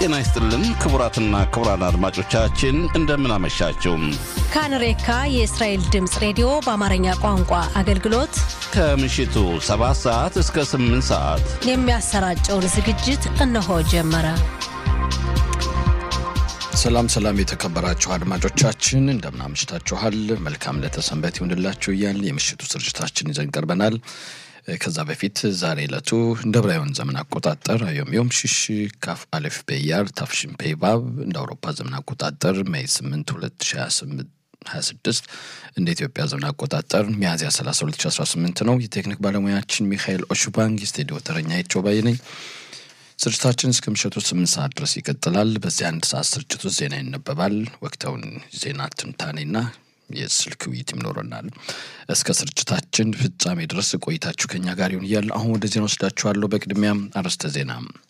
ጤና ይስጥልን ክቡራትና ክቡራን አድማጮቻችን እንደምን አመሻችሁ። ካንሬካ የእስራኤል ድምፅ ሬዲዮ በአማርኛ ቋንቋ አገልግሎት ከምሽቱ 7 ሰዓት እስከ 8 ሰዓት የሚያሰራጨውን ዝግጅት እነሆ ጀመረ። ሰላም ሰላም፣ የተከበራችሁ አድማጮቻችን እንደምን አምሽታችኋል? መልካም ለተሰንበት ይሁንላችሁ እያል የምሽቱ ስርጭታችን ይዘን ቀርበናል። ከዛ በፊት ዛሬ ዕለቱ እንደ ዕብራውያን ዘመን አቆጣጠር ዮም ሽሽ ካፍ አሌፍ ቤያር ታፍሽን ፔባብ እንደ አውሮፓ ዘመን አቆጣጠር ሜይ 8 2026 እንደ ኢትዮጵያ ዘመን አቆጣጠር ሚያዝያ 30 2018 ነው። የቴክኒክ ባለሙያችን ሚካኤል ኦሹባንግ፣ የስቱዲዮ ተረኛ ይቾባይ ነኝ። ስርጭታችን እስከ ምሽቱ ስምንት ሰዓት ድረስ ይቀጥላል። በዚህ አንድ ሰዓት ስርጭት ውስጥ ዜና ይነበባል። ወቅታውን ዜና ትንታኔና የስልክ ውይይት ይኖረናል። እስከ ስርጭታችን ፍጻሜ ድረስ ቆይታችሁ ከኛ ጋር ይሁን እያለ አሁን ወደ ዜና ወስዳችኋለሁ። በቅድሚያም አርዕስተ ዜና።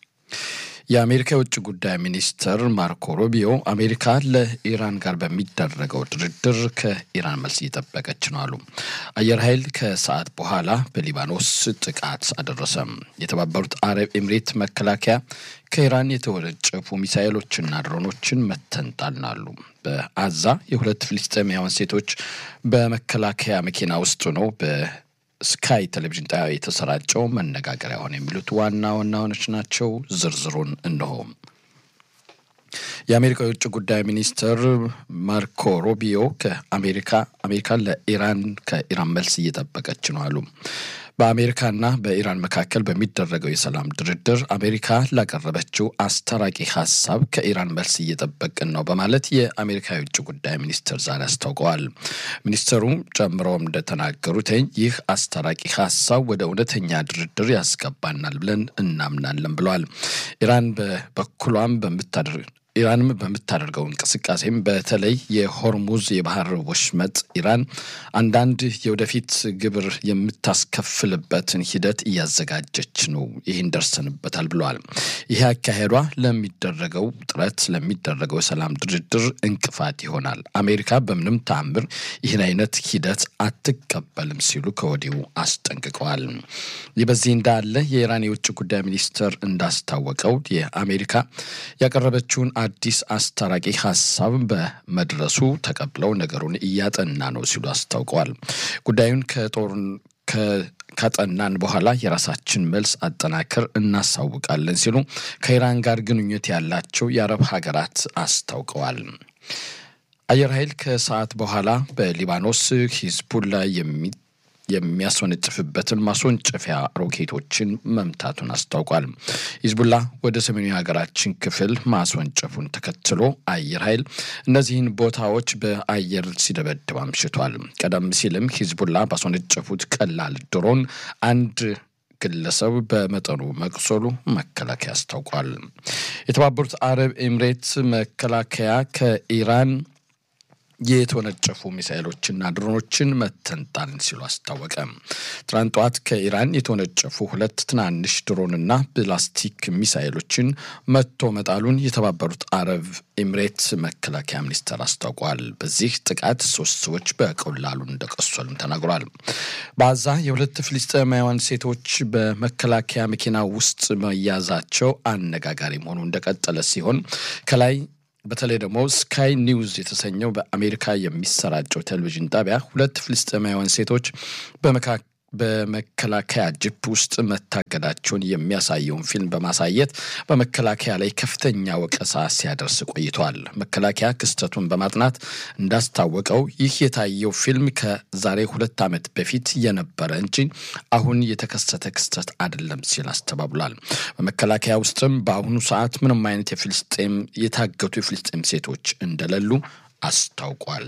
የአሜሪካ የውጭ ጉዳይ ሚኒስትር ማርኮ ሩቢዮ አሜሪካ ለኢራን ጋር በሚደረገው ድርድር ከኢራን መልስ እየጠበቀች ነው አሉ። አየር ኃይል ከሰዓት በኋላ በሊባኖስ ጥቃት አደረሰ። የተባበሩት አረብ ኤምሬት መከላከያ ከኢራን የተወነጨፉ ሚሳኤሎችና ድሮኖችን መተንጣልን አሉ። በአዛ የሁለት ፍልስጤማውያን ሴቶች በመከላከያ መኪና ውስጥ ነው ስካይ ቴሌቪዥን ጣቢያ የተሰራጨው መነጋገሪያ ሆነ የሚሉት ዋና ዋናዎች ናቸው። ዝርዝሩን እንሆ። የአሜሪካ የውጭ ጉዳይ ሚኒስትር ማርኮ ሩቢዮ ከአሜሪካ አሜሪካን ለኢራን ከኢራን መልስ እየጠበቀች ነው አሉ። በአሜሪካና በኢራን መካከል በሚደረገው የሰላም ድርድር አሜሪካ ላቀረበችው አስታራቂ ሀሳብ ከኢራን መልስ እየጠበቅን ነው በማለት የአሜሪካ የውጭ ጉዳይ ሚኒስትር ዛሬ አስታውቀዋል። ሚኒስትሩ ጨምረውም እንደተናገሩት ይህ አስታራቂ ሀሳብ ወደ እውነተኛ ድርድር ያስገባናል ብለን እናምናለን ብለዋል። ኢራን በበኩሏም በምታደርግ ኢራንም በምታደርገው እንቅስቃሴም በተለይ የሆርሙዝ የባህር ወሽመጥ ኢራን አንዳንድ የወደፊት ግብር የምታስከፍልበትን ሂደት እያዘጋጀች ነው። ይህን ደርሰንበታል ብለዋል። ይህ አካሄዷ ለሚደረገው ጥረት ለሚደረገው የሰላም ድርድር እንቅፋት ይሆናል። አሜሪካ በምንም ተአምር ይህን አይነት ሂደት አትቀበልም ሲሉ ከወዲሁ አስጠንቅቀዋል። ይህ በዚህ እንዳለ የኢራን የውጭ ጉዳይ ሚኒስትር እንዳስታወቀው የአሜሪካ ያቀረበችውን አዲስ አስታራቂ ሀሳብ በመድረሱ ተቀብለው ነገሩን እያጠና ነው ሲሉ አስታውቀዋል። ጉዳዩን ከጦርን ካጠናን በኋላ የራሳችን መልስ አጠናክር እናሳውቃለን ሲሉ ከኢራን ጋር ግንኙነት ያላቸው የአረብ ሀገራት አስታውቀዋል። አየር ኃይል ከሰዓት በኋላ በሊባኖስ ሂዝቡላ የሚ የሚያስወነጭፍበትን ማስወንጨፊያ ሮኬቶችን መምታቱን አስታውቋል። ሂዝቡላ ወደ ሰሜኑ የሀገራችን ክፍል ማስወንጨፉን ተከትሎ አየር ኃይል እነዚህን ቦታዎች በአየር ሲደበድብ አምሽቷል። ቀደም ሲልም ሂዝቡላ ባስወነጨፉት ቀላል ድሮን አንድ ግለሰብ በመጠኑ መቁሰሉ መከላከያ አስታውቋል። የተባበሩት አረብ ኤምሬት መከላከያ ከኢራን የተወነጨፉ ሚሳኤሎችና ድሮኖችን መተንጣልን ሲሉ አስታወቀ። ትናንት ጠዋት ከኢራን የተወነጨፉ ሁለት ትናንሽ ድሮንና ፕላስቲክ ሚሳኤሎችን መቶ መጣሉን የተባበሩት አረብ ኤምሬት መከላከያ ሚኒስቴር አስታውቋል። በዚህ ጥቃት ሶስት ሰዎች በቀላሉ እንደቆሰሉም ተናግሯል። በአዛ የሁለት ፍልስጤማውያን ሴቶች በመከላከያ መኪና ውስጥ መያዛቸው አነጋጋሪ መሆኑ እንደቀጠለ ሲሆን ከላይ በተለይ ደግሞ ስካይ ኒውዝ የተሰኘው በአሜሪካ የሚሰራጨው ቴሌቪዥን ጣቢያ ሁለት ፍልስጤማውያን ሴቶች በመከላከያ ጅፕ ውስጥ መታገዳቸውን የሚያሳየውን ፊልም በማሳየት በመከላከያ ላይ ከፍተኛ ወቀሳ ሲያደርስ ቆይቷል። መከላከያ ክስተቱን በማጥናት እንዳስታወቀው ይህ የታየው ፊልም ከዛሬ ሁለት ዓመት በፊት የነበረ እንጂ አሁን የተከሰተ ክስተት አይደለም ሲል አስተባብሏል። በመከላከያ ውስጥም በአሁኑ ሰዓት ምንም አይነት የፍልስጤም የታገቱ የፍልስጤም ሴቶች እንደሌሉ አስታውቋል።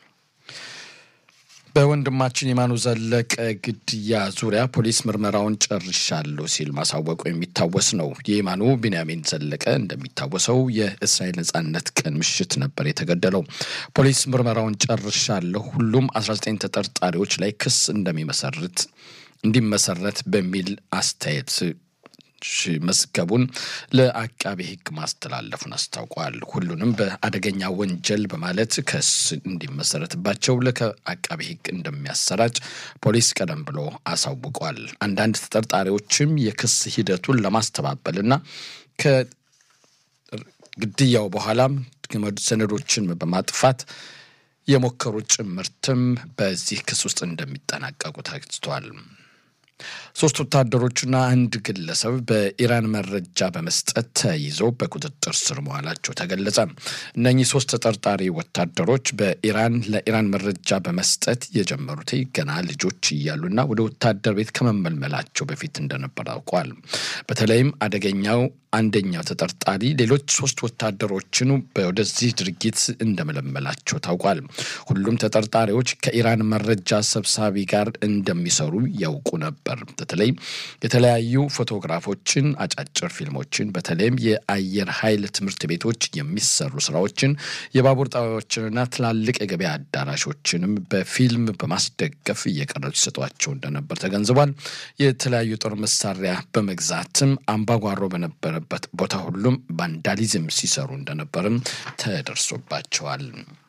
በወንድማችን የማኑ ዘለቀ ግድያ ዙሪያ ፖሊስ ምርመራውን ጨርሻለሁ ሲል ማሳወቁ የሚታወስ ነው። የየማኑ ቢንያሚን ዘለቀ እንደሚታወሰው የእስራኤል ነጻነት ቀን ምሽት ነበር የተገደለው። ፖሊስ ምርመራውን ጨርሻለሁ፣ ሁሉም 19 ተጠርጣሪዎች ላይ ክስ እንደሚመሰርት እንዲመሰረት በሚል አስተያየት መዝገቡን ለአቃቤ ሕግ ማስተላለፉን አስታውቋል። ሁሉንም በአደገኛ ወንጀል በማለት ክስ እንዲመሰረትባቸው ለአቃቤ ሕግ እንደሚያሰራጭ ፖሊስ ቀደም ብሎ አሳውቋል። አንዳንድ ተጠርጣሪዎችም የክስ ሂደቱን ለማስተባበልና ግድያው በኋላም ሰነዶችን በማጥፋት የሞከሩ ጭምርትም በዚህ ክስ ውስጥ እንደሚጠናቀቁ ተገልጿል። ሶስት ወታደሮችና አንድ ግለሰብ በኢራን መረጃ በመስጠት ተይዘው በቁጥጥር ስር መዋላቸው ተገለጸ። እነኚህ ሶስት ተጠርጣሪ ወታደሮች በኢራን ለኢራን መረጃ በመስጠት የጀመሩት ገና ልጆች እያሉና ወደ ወታደር ቤት ከመመልመላቸው በፊት እንደነበር አውቋል። በተለይም አደገኛው አንደኛው ተጠርጣሪ ሌሎች ሶስት ወታደሮችን ወደዚህ ድርጊት እንደመለመላቸው ታውቋል። ሁሉም ተጠርጣሪዎች ከኢራን መረጃ ሰብሳቢ ጋር እንደሚሰሩ ያውቁ ነበር። በተለይ የተለያዩ ፎቶግራፎችን፣ አጫጭር ፊልሞችን፣ በተለይም የአየር ኃይል ትምህርት ቤቶች የሚሰሩ ስራዎችን፣ የባቡር ጣቢያዎችንና ትላልቅ የገበያ አዳራሾችንም በፊልም በማስደገፍ እየቀረጹ ይሰጧቸው እንደነበር ተገንዝቧል። የተለያዩ ጦር መሳሪያ በመግዛትም አምባጓሮ በነበረ በት ቦታ ሁሉም ቫንዳሊዝም ሲሰሩ እንደነበርም ተደርሶባቸዋል።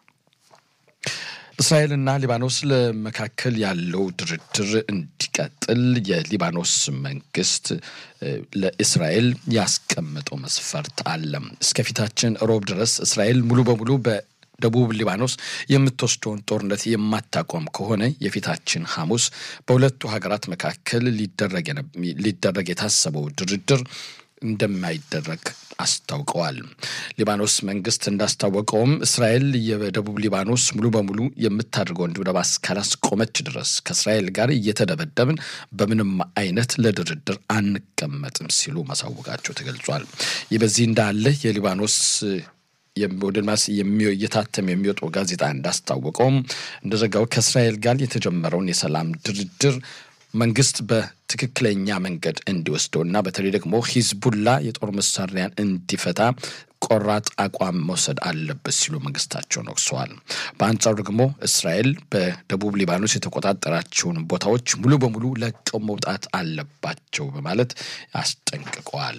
እስራኤልና ሊባኖስ ለመካከል ያለው ድርድር እንዲቀጥል የሊባኖስ መንግስት ለእስራኤል ያስቀመጠው መስፈርት አለ። እስከፊታችን ሮብ ድረስ እስራኤል ሙሉ በሙሉ በደቡብ ሊባኖስ የምትወስደውን ጦርነት የማታቆም ከሆነ የፊታችን ሐሙስ በሁለቱ ሀገራት መካከል ሊደረግ የታሰበው ድርድር እንደማይደረግ አስታውቀዋል። ሊባኖስ መንግስት እንዳስታወቀውም እስራኤል የደቡብ ሊባኖስ ሙሉ በሙሉ የምታደርገውን ድብደባ እስካላስቆመች ድረስ ከእስራኤል ጋር እየተደበደብን በምንም አይነት ለድርድር አንቀመጥም ሲሉ ማሳወቃቸው ተገልጿል። ይህ በዚህ እንዳለ የሊባኖስ ወደ ልማስ እየታተም የሚወጣው ጋዜጣ እንዳስታወቀውም እንደዘጋው ከእስራኤል ጋር የተጀመረውን የሰላም ድርድር መንግስት በትክክለኛ መንገድ እንዲወስደውና በተለይ ደግሞ ሂዝቡላ የጦር መሳሪያን እንዲፈታ ቆራጥ አቋም መውሰድ አለበት ሲሉ መንግስታቸውን ወቅሰዋል። በአንጻሩ ደግሞ እስራኤል በደቡብ ሊባኖስ የተቆጣጠራቸውን ቦታዎች ሙሉ በሙሉ ለቀው መውጣት አለባቸው በማለት አስጠንቅቀዋል።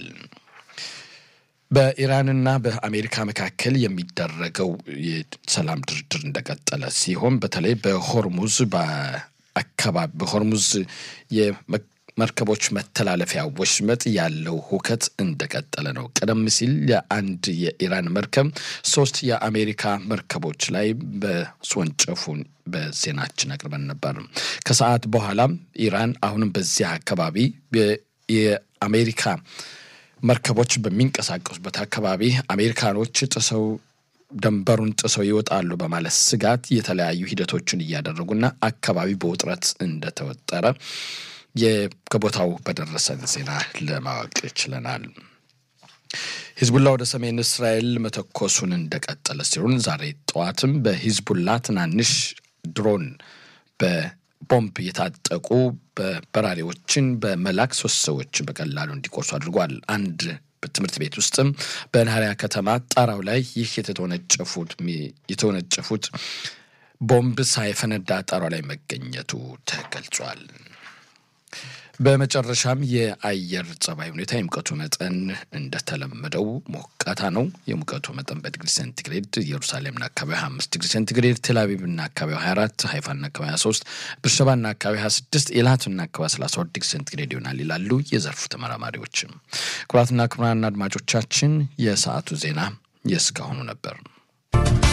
በኢራንና በአሜሪካ መካከል የሚደረገው የሰላም ድርድር እንደቀጠለ ሲሆን በተለይ በሆርሙዝ አካባቢ በሆርሙዝ የመርከቦች መተላለፊያ ወሽመጥ ያለው ሁከት እንደቀጠለ ነው። ቀደም ሲል የአንድ የኢራን መርከብ ሶስት የአሜሪካ መርከቦች ላይ በስወንጨፉን በዜናችን አቅርበን ነበር። ከሰዓት በኋላም ኢራን አሁንም በዚያ አካባቢ የአሜሪካ መርከቦች በሚንቀሳቀሱበት አካባቢ አሜሪካኖች ጥሰው ደንበሩን ጥሰው ይወጣሉ በማለት ስጋት የተለያዩ ሂደቶችን እያደረጉና አካባቢ በውጥረት እንደተወጠረ ከቦታው በደረሰን ዜና ለማወቅ ችለናል። ሂዝቡላ ወደ ሰሜን እስራኤል መተኮሱን እንደቀጠለ ሲሆን ዛሬ ጠዋትም በሂዝቡላ ትናንሽ ድሮን በቦምብ የታጠቁ በበራሪዎችን በመላክ ሶስት ሰዎች በቀላሉ እንዲቆርሱ አድርጓል። አንድ ትምህርት ቤት ውስጥም በናሪያ ከተማ ጣራው ላይ ይህ የተወነጨፉት የተወነጨፉት ቦምብ ሳይፈነዳ ጣራው ላይ መገኘቱ ተገልጿል። በመጨረሻም የአየር ጸባይ ሁኔታ የሙቀቱ መጠን እንደተለመደው ሞቃታ ነው። የሙቀቱ መጠን በዲግሪ ሴንቲግሬድ ኢየሩሳሌምና አካባቢ 25 ዲግሪ ሴንቲግሬድ፣ ቴልአቪቭና አካባቢ 24፣ ሀይፋና አካባቢ 23፣ ብርሸባና አካባቢ 26፣ ኤላትና አካባቢ 32 ዲግሪ ሴንቲግሬድ ይሆናል ይላሉ የዘርፉ ተመራማሪዎች። ክቡራትና ክቡራን አድማጮቻችን የሰዓቱ ዜና የእስካሁኑ ነበር።